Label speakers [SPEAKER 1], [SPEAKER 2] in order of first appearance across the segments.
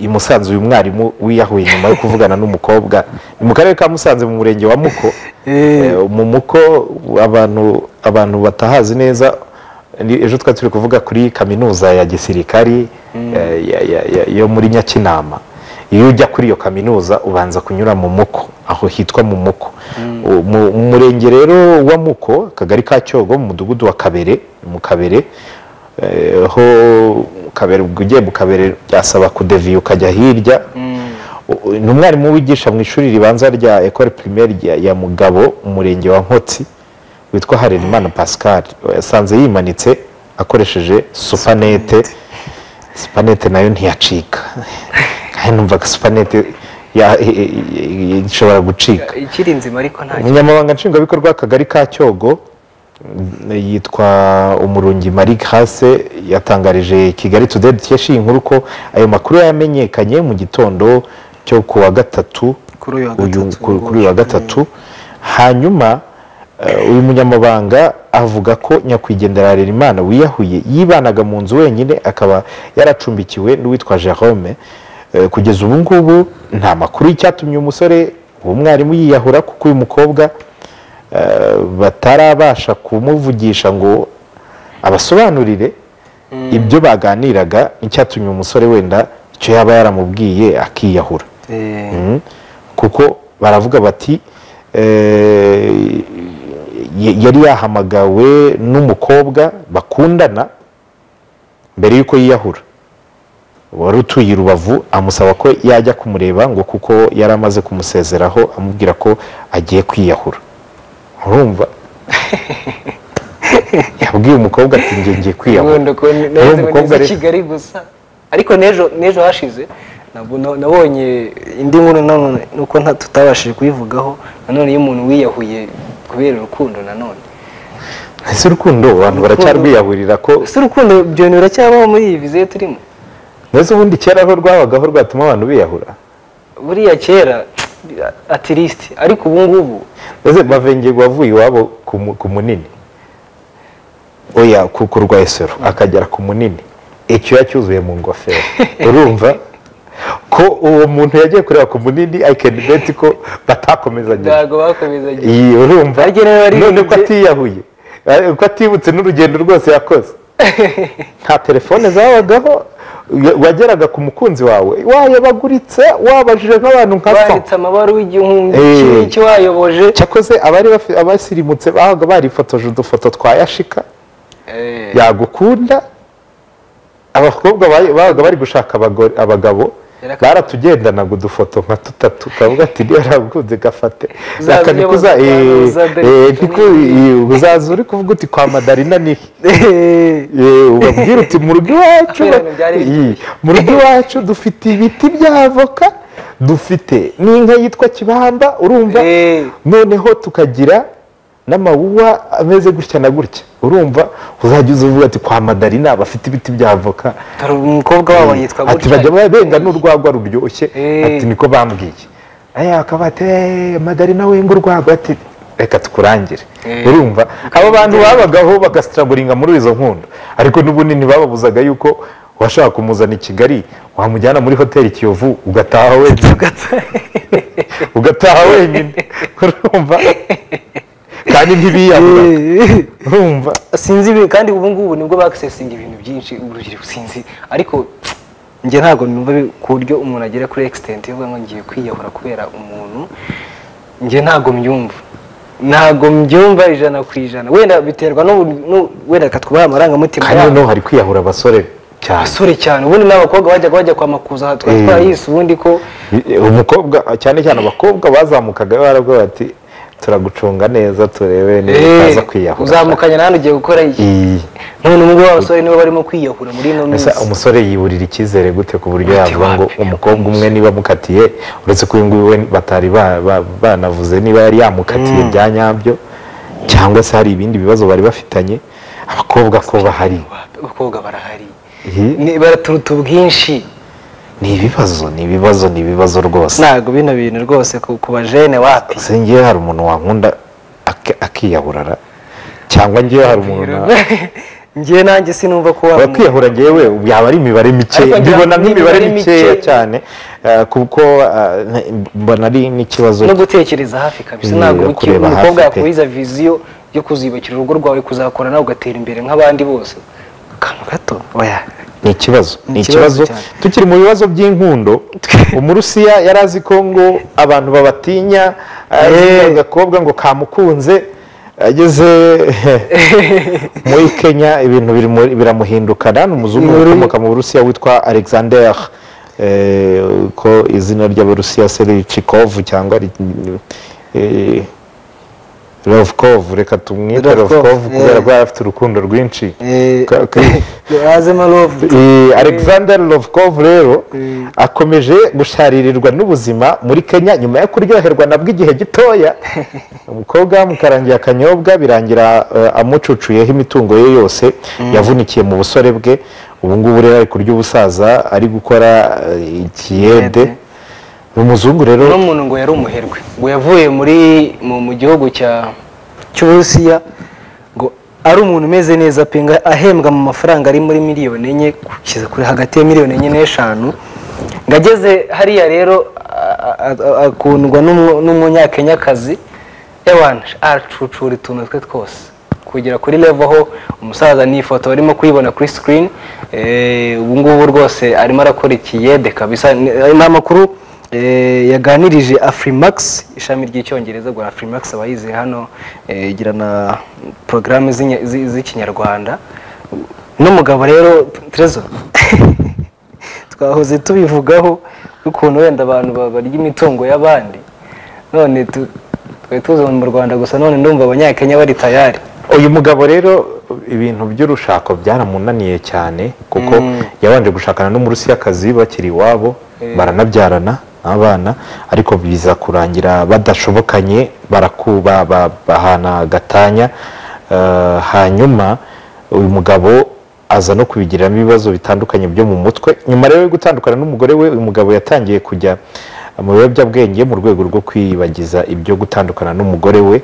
[SPEAKER 1] i musanze uyu mwarimu wiyahuye nyuma yo kuvugana n'umukobwa ni mu karere ka musanze mu murenge wa muko Eh, mu muko abantu abantu batahazi neza ni- ejo twari turi kuvuga kuri kaminuza ya gisirikari eh, ya- ya- ya- yo muri nyakinama iyo ujya kuri iyo kaminuza ubanza kunyura mu muko aho hitwa mu muko U- mu mu murenge rero wa muko akagari ka cyogo mu mudugudu wa kabere mu kabere eh, ho kabere ubwo ugiye mu kabere byasaba kudeviye ukajya hirya U- ni umwarimu wigisha mu ishuri ribanza rya ecole primaire ya, ya mugabo umurenge wa nkotsi witwa harerimana pascal yasanze yimanitse akoresheje supanete supanete nayo ntiyacika kandi numvaga supanete ya- i- i- i- ishobora gucika
[SPEAKER 2] ikiri nzima ariko nta
[SPEAKER 1] umunyamabanga nshingwabikorwa w'akagari ka cyogo mm, yitwa umurungi marie grace yatangarije kigali today dukesha iyi nkuru ko ayo makuru yamenyekanye mu gitondo cyo ku wa gatatu
[SPEAKER 2] Kuri uyu wa
[SPEAKER 1] uyu-
[SPEAKER 2] gatatu,
[SPEAKER 1] ku- kuri uyu wa gatatu hanyuma eh, uyu munyamabanga avuga ko nyakwigendera harerimana wiyahuye yibanaga mu nzu wenyine akaba yaracumbikiwe n'uwitwa jerome Eh, kugeza ubu ngubu nta makuru y'icyatumye umusore uwo mwarimu yiyahura kuko uyu mukobwa eh, batarabasha kumuvugisha ngo abasobanurire ibyo baganiraga icyatumye umusore wenda icyo yaba yaramubwiye akiyahura
[SPEAKER 2] Eh,
[SPEAKER 1] Mm. kuko baravuga bati eh, y- yari yahamagawe n'umukobwa bakundana mbere y'uko yiyahura wari utuye i rubavu amusaba ko yajya kumureba ngo kuko yari amaze kumusezeraho amubwira ko agiye kwiyahura urumva yabwiye umukobwa ati njye ngiye kwiyahura
[SPEAKER 2] ubundi ko ni-
[SPEAKER 1] Rero
[SPEAKER 2] nahise
[SPEAKER 1] uyu mukobwa
[SPEAKER 2] ngeze
[SPEAKER 1] rero-
[SPEAKER 2] kigali gusa ariko n'ejo n'ejo hashize nabwo na- nabonye indi nkuru nanone nuko nta- tutabashije kuyivugaho nanone iyo umuntu wiyahuye kubera urukundo nanone
[SPEAKER 1] ese urukundo abantu
[SPEAKER 2] Urukundo-
[SPEAKER 1] baracyarwiyahurira ko
[SPEAKER 2] ese urukundo ibyo bintu biracyabaho muri iyi viziyo turimo
[SPEAKER 1] ndetse ubundi kera aho rwabagaho rwatuma abantu biyahura
[SPEAKER 2] buriya kera atirisiti ariko ubu ngubu
[SPEAKER 1] ese bavengerwa avuye iwabo ku mu- ku munini oya ku ku rwesero akagera ku munini icyuya cyuzuye mu ngofero urumva ko uwo muntu yagiye kureba ku munini i can bet ko batakomezanye
[SPEAKER 2] ntabwo bakomeza
[SPEAKER 1] iyi urumva
[SPEAKER 2] Ariko rero ari-
[SPEAKER 1] none ko atiyahuye eh, ko atibutse n'urugendo rwose yakoze nta telefone zabagaho ya- wageraga ku mukunzi wawe wayabaguritse wabajije nk'abantu nka so
[SPEAKER 2] banditse amabaruwa igihumbi
[SPEAKER 1] Eh.
[SPEAKER 2] kimwe cy'uwayoboje
[SPEAKER 1] cyakoze abari bafi- abasirimutse bahaga barifotoje udufoto twa yashika
[SPEAKER 2] Eh,
[SPEAKER 1] yagukunda abakobwa bayi- babaga bari gushaka abagore- abagabo
[SPEAKER 2] Yaraka-
[SPEAKER 1] baratugendanaga udufoto nka tutatu kavuga ati niba naragukunze gafate
[SPEAKER 2] Uzaza
[SPEAKER 1] Aka
[SPEAKER 2] ujye
[SPEAKER 1] ntikuza-
[SPEAKER 2] buza-
[SPEAKER 1] eh,
[SPEAKER 2] uza dore-
[SPEAKER 1] eh, ntiku- eh, uzaza uri kuvuga uti kwa madarina nihe Eh, ubabwire uti mu rugo iwacu
[SPEAKER 2] Kubera ibintu byari
[SPEAKER 1] Iyi, mu rugo iwacu dufite ibiti bya avoka dufite n'inka yitwa kibamba urumva
[SPEAKER 2] Eh.
[SPEAKER 1] noneho tukagira n'amawuwa ameze gutya na gutya urumva uzajya uza uvuga ati kwa madarina bafite ibiti bya avoka
[SPEAKER 2] dore umukobwa wabo yitwa
[SPEAKER 1] ati bajya benga n'urwagwa ruryoshye
[SPEAKER 2] Eh.
[SPEAKER 1] ati niko bambwiye aya akaba ati "Eh, madarina wenga urwagwa ati reka tukurangire
[SPEAKER 2] Eh.
[SPEAKER 1] urumva abo bantu babagaho bagasitaraguringa muri izo nkunda ariko n'ubunini bababuzaga yuko washaka kumuzana i kigali wamujyana muri hoteli kiyovu ugataha wenyine ugataha wenyine urumva kandi ntibiyahura urumva
[SPEAKER 2] sinzi ibi- kandi ubu ngubu nibwo bakisesinga ibintu byinshi urubyiruko sinzi ariko njye ntabwo numva bi- ku buryo umuntu agera kuri egisitenti yo kuvuga ngo ngiye kwiyahura kubera umuntu njye ntabwo mbyumva ntabwo mbyumva ijana ku ijana wenda biterwa n'ubu- n'u- wenda reka twubahe amarangamutima
[SPEAKER 1] kandi
[SPEAKER 2] yabo.
[SPEAKER 1] noneho hari kwiyahura abasore cyane
[SPEAKER 2] abasore cyane ubundi n'abakobwa bajyaga bajya kwa makuza aha twari
[SPEAKER 1] Eh.
[SPEAKER 2] twarayise ubundi ko
[SPEAKER 1] umukobwa cyane cyane abakobwa bazamukaga baravuga bati turagucunga neza turebe niba
[SPEAKER 2] eh,
[SPEAKER 1] utaza kwiyahura
[SPEAKER 2] uzamukanye nawe ugiye gukora iki
[SPEAKER 1] Iyi.
[SPEAKER 2] none ubu ngubu abasore nibo barimo kwiyahura muri ino minsi
[SPEAKER 1] Mbese umusore yiburira icyizere gute ku buryo
[SPEAKER 2] Ati
[SPEAKER 1] yavuga ngo
[SPEAKER 2] wapi,
[SPEAKER 1] umukobwa umwe niba amukatiye uretse ko uyu nguyu we batari ba- ba- banavuze niba yari yamukatiye bya nyabyo cyangwa se hari ibindi bibazo bari bafitanye abakobwa ko bahari
[SPEAKER 2] abakobwa barahari
[SPEAKER 1] Iyi.
[SPEAKER 2] Ni- baraturuta ubwinshi
[SPEAKER 1] ni ibibazo ni ibibazo ni ibibazo rwose
[SPEAKER 2] ntabwo bino bintu rwose ku ku bajene wapi
[SPEAKER 1] se ngewe hari umuntu wankunda ak- akiyahurara cyangwa ngewe hari umuntu na-
[SPEAKER 2] njye nanjye sinumva ko waba umuntu
[SPEAKER 1] kwiyahura ngewe yaba ari imibare mike
[SPEAKER 2] Ariko ngira
[SPEAKER 1] mbibona
[SPEAKER 2] ngo ni
[SPEAKER 1] nk'imibare
[SPEAKER 2] imibare
[SPEAKER 1] mikeya
[SPEAKER 2] mike.
[SPEAKER 1] cyane eh, kuko eh, mbona ari n'ikibazo
[SPEAKER 2] no gutekereza hafi kabisa
[SPEAKER 1] Mm,
[SPEAKER 2] ntabwo
[SPEAKER 1] no kureba hafi
[SPEAKER 2] umukobwa
[SPEAKER 1] pe.
[SPEAKER 2] yakuriza viziyo yo kuzibakira urugo rwawe kuzakora nawe ugatera imbere nk'abandi bose akantu gato oya
[SPEAKER 1] ni ikibazo
[SPEAKER 2] Ni
[SPEAKER 1] ni
[SPEAKER 2] ikibazo
[SPEAKER 1] ikibazo
[SPEAKER 2] cyane.
[SPEAKER 1] tukiri mu bibazo by'inkundo umurusiya yari azi ko ngo abantu babatinya eh, agakobwa ngo kamukunze ageze muri kenya ibintu biri muri- biramuhindukana ni umuzungu
[SPEAKER 2] Ni muri-
[SPEAKER 1] ukomoka mu burusiya witwa alexander eh, ko izina ry'abarusiya serichikov cyangwa ri- eh, Lovkov reka tumwite
[SPEAKER 2] Lovkov,
[SPEAKER 1] Lovkov kubera
[SPEAKER 2] eh.
[SPEAKER 1] ko yari afite urukundo rwinshi
[SPEAKER 2] Eh,
[SPEAKER 1] Ka- ka-
[SPEAKER 2] yazemo love
[SPEAKER 1] Eh, Alexander Lovkov rero
[SPEAKER 2] Mm.
[SPEAKER 1] akomeje gusharirirwa n'ubuzima muri Kenya nyuma yo kuryoherwa nabwo igihe gitoya umukobwa bamukarangiye akanyobwa birangira eh, amucucuyeho imitungo ye yose yavunikiye mu busore bwe ubu ngubu rero ari kurya ubusaza ari gukora eh, ikiyede
[SPEAKER 2] Ikiyede.
[SPEAKER 1] ni umuzungu rero
[SPEAKER 2] uno muntu ngo yari umuherwe ngo yavuye muri mu, mu gihugu cya cy'uburusiya ngo ari umuntu umeze neza pinga ahembwa mu mafaranga ari muri miliyoni enye kugeza kuri hagati ya miliyoni enye n'eshanu ngo ageze hariya rero a- a- a- akundwa n'umu- n'umunyakenyakazi ewana acucura utuntu twe twose kugera kuri level aho umusaza ni ifoto barimo kuyibona kuri screen eh, ubu ngubu rwose arimo arakora ikiyede kabisa ni ni amakuru Eh, yaganirije afurimakisi ishami ry'icyongereza rwa afurimakisi aba yize hano eh, igira na porogaramu z'inya- zi- z'ikinyarwanda n'umugabo rero terezo twahoze tubivugaho ukuntu wenda abantu ba- barya imitungo y'abandi none tu- twari tuza mu rwanda gusa none ndumva abanyakenya bari tayari
[SPEAKER 1] uyu mugabo rero ibintu by'urushako byaramunaniye cyane kuko yabanje gushakana n'umurusiyakazi bakiri iwabo baranabyarana abana ariko biza kurangira badashobokanye barakuba ba- bahana gatanya Eh, hanyuma uyu mugabo aza no kubigiriramo ibibazo bitandukanye byo mu mutwe nyuma rero yo gutandukana n'umugore we uyu mugabo yatangiye kujya mu biyobyabwenge mu rwego rwo kwibagiza ibyo gutandukana n'umugore we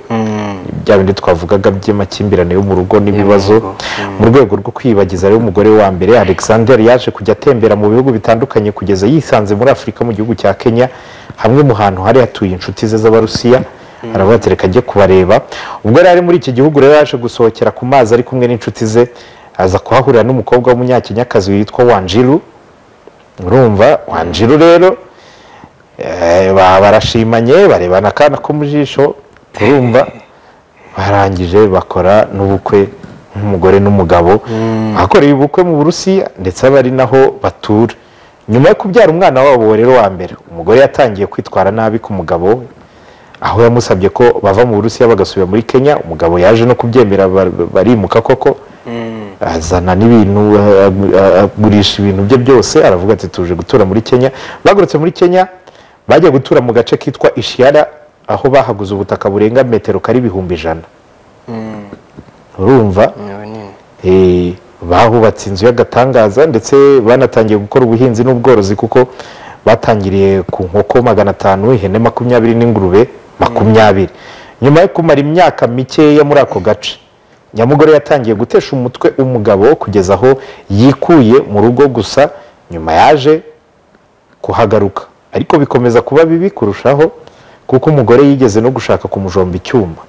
[SPEAKER 1] bya bindi twavugaga by'amakimbirane yo mu rugo n'ibibazo mu rwego rwo kwibagiza rero umugore wa mbere alexander yaje kujya atembera mu bihugu bitandukanye kugeza yisanze muri afurika mu gihugu cya kenya hamwe mu hantu hari hatuye inshuti ze z'abarusiya arabatereka ajye kubareba ubwo yari ari muri iki gihugu rero yaje gusohokera ku mazi ari kumwe n'inshuti ze aza kuhahurira n'umukobwa w'umunyakenyakazi witwa wanjiru urumva wanjiru rero Eh, ba- barashimanye barebana akana ko mu jisho urumva barangije bakora n'ubukwe nk'umugore n'umugabo bakoreye ubukwe mu burusiya ndetse aba ari naho batura nyuma yo kubyara umwana wabo rero wa mbere umugore yatangiye kwitwara nabi ku mugabo we aho yamusabye ko bava mu burusiya bagasubira muri kenya umugabo yaje no kubyemera bar- barimuka koko azana n'ibintu a- a- agurisha ibintu bye byose aravuga ati tuje gutura muri kenya bagurutse muri kenya bajya gutura mu gace kitwa ishiyara aho bahaguze ubutaka burenga metero kari ibihumbi ijana urumva Eh, bahubatse inzu y'agatangaza ndetse banatangiye gukora ubuhinzi n'ubworozi kuko batangiriye ku nkoko magana atanu ihene makumyabiri n'ingurube makumyabiri nyuma yo kumara imyaka mikeya muri ako gace nyamugore yatangiye gutesha umutwe umugabo kugeza aho yikuye mu rugo gusa nyuma yaje kuhagaruka ariko bikomeza kuba bibi kurushaho kuko umugore yigeze no gushaka kumujomba icyuma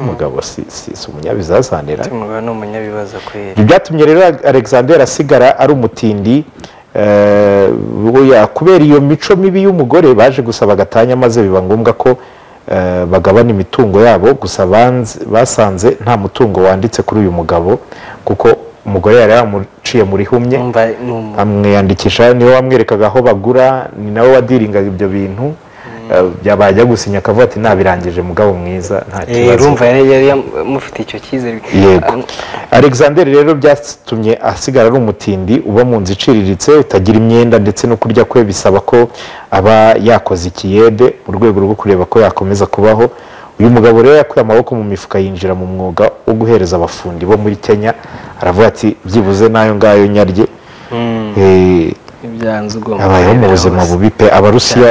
[SPEAKER 1] umugabo si, si, si umunyabizazanira
[SPEAKER 2] umugabo ni umunyabibazo kweri
[SPEAKER 1] ibyo byatumye rero alexander asigara ari umutindi eh, oya, kubera iyo mico mibi y'umugore baje gusaba gatanya maze biba ngombwa ko eh, bagabana imitungo yabo gusa banze- basanze nta mutungo wanditse kuri uyu mugabo kuko umugore yari yamuciye muri humye
[SPEAKER 2] numva ni umu-
[SPEAKER 1] amwiyandikisha niwe wamwerekaga aho bagura ni nawe wadiringa ibyo bintu Eh, byabajya gusinya akavuga ati nabirangije mugabo mwiza nta
[SPEAKER 2] Eh,
[SPEAKER 1] kibazo
[SPEAKER 2] urumva yari yari yamufitiye icyo cyizere
[SPEAKER 1] yego alexander rero byatumye asigara ari umutindi uba mu nzu iciriritse utagira imyenda ndetse no kurya kwe bisaba ko aba yakoze ikiyede mu rwego rwo kureba ko yakomeza kubaho uyu mugabo rero yakuye amaboko mu mifuka yinjira mu mwuga wo guhereza abafundi bo muri kenya aravuga ati byibuze n'ayo ngayo nyarye Eh,
[SPEAKER 2] ibyanzu ugomba
[SPEAKER 1] abayeho mu
[SPEAKER 2] kurebera
[SPEAKER 1] buzima
[SPEAKER 2] hose.
[SPEAKER 1] bubi pe abarusiya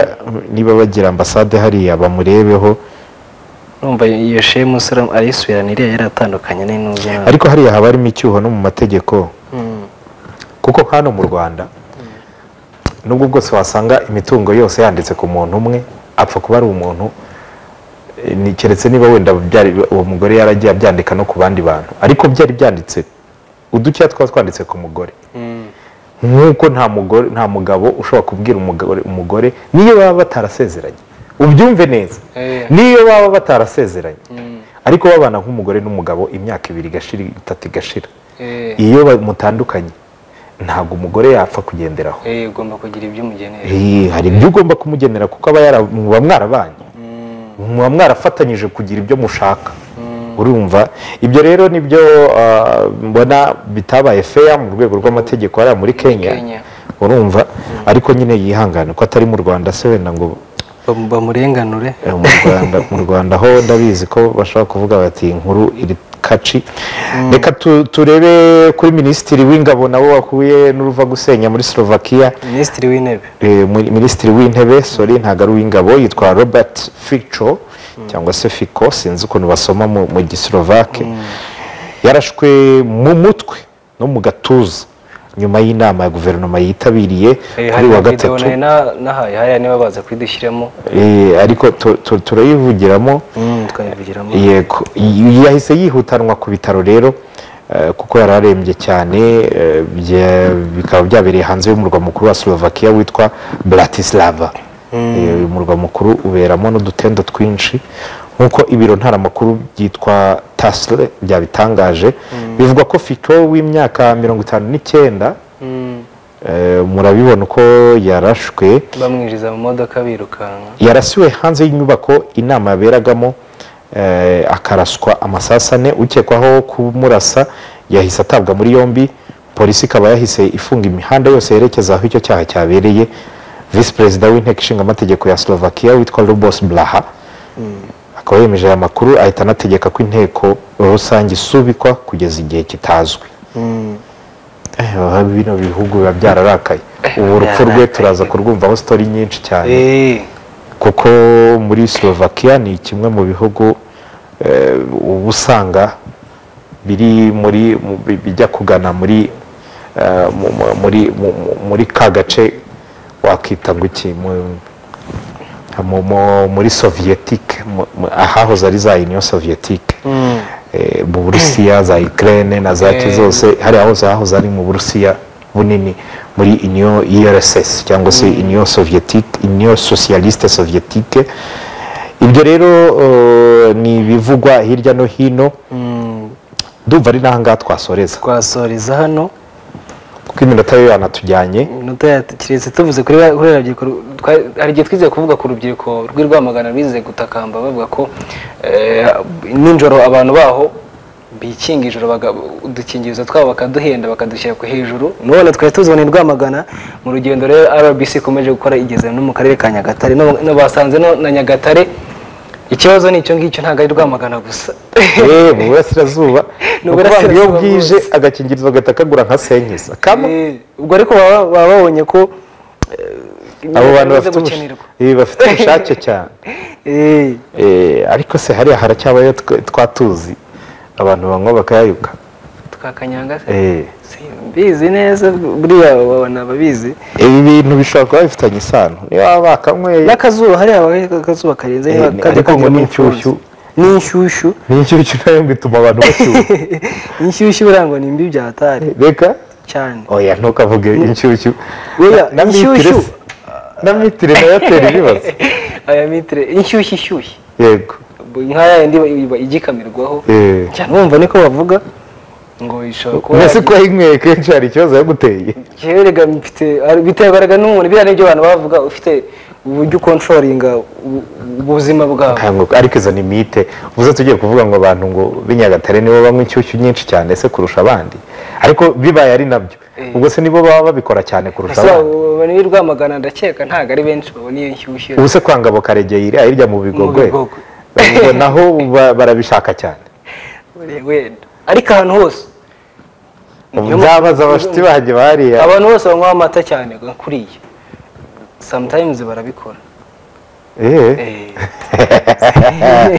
[SPEAKER 1] niba bagira ambasade hariya bamurebeho
[SPEAKER 2] urumva iyo shemu usura arayisubirana iriya yari atandukanye n'inuze
[SPEAKER 1] ariko hariya haba harimo icyuho no mu mategeko kuko hano mu rwanda nubwo bwose wasanga imitungo yose yanditse ku muntu umwe apfa kuba ari umuntu eh, ni- keretse niba wenda byari uwo mugore yaragiye abyandika no ku bandi bantu ariko byari byanditse udukeya twaba twanditse ku mugore nk'uko nta mugore nta mugabo ushobora kubwira umugore, umugore niyo baba batarasezeranye ubyumve neza
[SPEAKER 2] Eh.
[SPEAKER 1] niyo baba batarasezeranye ariko babana nk'umugore n'umugabo imyaka ibiri igashira itatu igashira iyo ba- mutandukanye ntabwo umugore yapfa kugenderaho
[SPEAKER 2] ugomba kugira ibyo umugenera
[SPEAKER 1] Eh, hari ibyo ugomba kumugenera kuko aba yara- muba mwarabanye muba mwarafatanyije kugira ibyo mushaka urumva ibyo rero nibyo ah, mbona bitabaye feya mu rwego rw'amategeko hariya muri kenya
[SPEAKER 2] Kenya.
[SPEAKER 1] urumva ariko nyine yihangane ko atari mu rwanda se wenda ngo
[SPEAKER 2] Bam- bamurenganure
[SPEAKER 1] eh, mu rwanda mu rwanda ho ndabizi ko bashobora kuvuga bati inkuru iri kaci reka tu- turebe kuri minisitiri w'ingabo nabo wahuye n'uruva gusenya muri slovakia
[SPEAKER 2] minisitiri w'intebe
[SPEAKER 1] Eh, Muri- minisitiri w'intebe sorry ntabwo ari uw'ingabo yitwa robert fico cyangwa se fico sinzi ukuntu basoma mu mu gislovake yarashwe mu mutwe no mu gatuza nyuma y'inama ya guverinoma yitabiriye kuri
[SPEAKER 2] Eh, hari
[SPEAKER 1] wa
[SPEAKER 2] na video
[SPEAKER 1] gatatu
[SPEAKER 2] nari na- nahaye hariya niba baza kuyidushyiramo
[SPEAKER 1] Eh, ariko tu- tu- turayivugiramo
[SPEAKER 2] twayivugiramo
[SPEAKER 1] yego Y- yahise yihutanwa ku bitaro rero eh, kuko yari arembye cyane eh, bya- bikaba byabereye hanze y'umurwa mukuru wa slovakia witwa bratislava Eh, uyu murwa mukuru uberamo n'udutendo twinshi nk'uko ibiro ntaramakuru byitwa tasle byabitangaje bivugwa ko fito w'imyaka mirongo itanu n'icyenda eh, murabibona uko yarashwe
[SPEAKER 2] bamwinjiza mu modoka birukanka
[SPEAKER 1] yarasiwe hanze y'inyubako inama yaberagamo eh, akaraswa amasasu ane ukekwaho kumurasa yahise atabwa muri yombi polisi ikaba yahise ifunga imihanda yose yerekeza aho icyo cyaha cyabereye visi perezida w'inteko ishinga amategeko ya slovakia witwa lubos blaha akaba yemeje aya makuru ahita anategeka ko inteko rusange isubikwa kugeza igihe kitazwi Eh, bino bihugu biba byararakaye ubu urupfu rwe turaza kurwumvaho sitori nyinshi cyane
[SPEAKER 2] Eh,
[SPEAKER 1] kuko muri slovakia ni kimwe mu bihugu eh, uba usanga biri muri mu- bi- bijya kugana muri eh, mu- mu- muri mu- mu- muri ka gace wakita ngo iki mu- mu- mu- muri soviyetique mu- mu- ahahoze ari za union soviyetique Eh, mu burusiya za ukraine na zaki
[SPEAKER 2] Eh.
[SPEAKER 1] zose hariya hose hahoze ari mu burusiya bunini muri union urss cyangwa se union soviyetique union socialiste soviyetique ibyo rero eh, ni ibivugwa hirya no hino ndumva ari n'aha ngaha twasoreza
[SPEAKER 2] twasoreza hano
[SPEAKER 1] kuko iminota yo yanatujyanye
[SPEAKER 2] inota kiretse tuvuze kuri ba- kuri urubyiruko ru- twa- hari igihe twizeye kuvuga ku rubyiruko rw'i rwamagana bize gutakamba bavuga ko eh, nijoro abantu baho bikinga ijoro baga- udukingirizo twabo bakaduhenda bakadushyira ku hejuru none twari tuzibona i rwamagana mu rugendo rero rbc ikomeje gukora igeze no mu karere ka nyagatare no- no basanze no na nyagatare ikibazo ni icyo ngicyo ntabwo ari rwamagana gusa
[SPEAKER 1] Eh, mu burasirazuba ni
[SPEAKER 2] Ni
[SPEAKER 1] ukuvuga ngo iyo
[SPEAKER 2] uburasirazuba
[SPEAKER 1] bwije
[SPEAKER 2] bwose.
[SPEAKER 1] agakingirizo gahita kagura nka senkisa kama
[SPEAKER 2] Eh, ubwo ariko baba baba babonye ko eh,
[SPEAKER 1] abo bantu
[SPEAKER 2] bimaze
[SPEAKER 1] bafite ubush-
[SPEAKER 2] gukenerwa.
[SPEAKER 1] eh, bafite ubushake cyane
[SPEAKER 2] Eh,
[SPEAKER 1] Eh, ariko se hariya haracyabayo twe- twatuzi abantu banywa bakayayuka
[SPEAKER 2] twakanyanga se
[SPEAKER 1] Eh,
[SPEAKER 2] simbizi neza buriya babona ababizi
[SPEAKER 1] ibi bintu bishobora kuba bifitanye isano niba bakanyweye
[SPEAKER 2] n'akazuba hariya haba akazuba karenze
[SPEAKER 1] Eh,
[SPEAKER 2] kajya
[SPEAKER 1] ariko
[SPEAKER 2] kagira
[SPEAKER 1] ngo ni
[SPEAKER 2] umufunzo.
[SPEAKER 1] inshyushyu.
[SPEAKER 2] ni inshyushyu
[SPEAKER 1] n'inshyushyu nayo ngo ituma abantu bashyuha
[SPEAKER 2] inshyushyu birangwa ni mbi bya hatari
[SPEAKER 1] reka
[SPEAKER 2] cyane
[SPEAKER 1] oya ntukavuge inshyushyu
[SPEAKER 2] Oya,
[SPEAKER 1] Na- na mitire
[SPEAKER 2] inshyushyu.
[SPEAKER 1] se- na mitire nayo atera ibibazo
[SPEAKER 2] aya mitire inshyushyu ishyushye
[SPEAKER 1] yego
[SPEAKER 2] nk'aya yindi iba- iba igikamirwaho
[SPEAKER 1] Eh.
[SPEAKER 2] cyane wumva niko bavuga ngo ishobora kuba
[SPEAKER 1] mbese
[SPEAKER 2] yagira-
[SPEAKER 1] ko yayinyweye kenshi hari ikibazo yaguteye
[SPEAKER 2] Jewe rega mfite biterwaga n'umuntu biriya nibyo abantu bavuga ufite uburyo ukontrolinga ubu- ubuzima bwawe
[SPEAKER 1] Ntabwo- ariko izo ni mite ubuze tugiye kuvuga ngo abantu ngo b'inyagatare nibo banywa inshyushyu nyinshi cyane se kurusha abandi ariko bibaye ari nabyo ubwo se nibo baba babikora cyane kurusha
[SPEAKER 2] ese
[SPEAKER 1] abandi
[SPEAKER 2] abantu b'i rwamagana ndakeka ntabwo ari benshi babona iyo nshyushyu
[SPEAKER 1] ubuse kwangabo karegeye iriya hirya mu bigogwe
[SPEAKER 2] bigogwe.
[SPEAKER 1] ubwo naho ba- barabishaka cyane
[SPEAKER 2] wenda ariko ahantu hose Niyo mpamvu-
[SPEAKER 1] nzabaza abashuti banjye bariya
[SPEAKER 2] abantu bose banywa amata cyane nka kuriya sometimes barabikora
[SPEAKER 1] Eh.
[SPEAKER 2] Eh.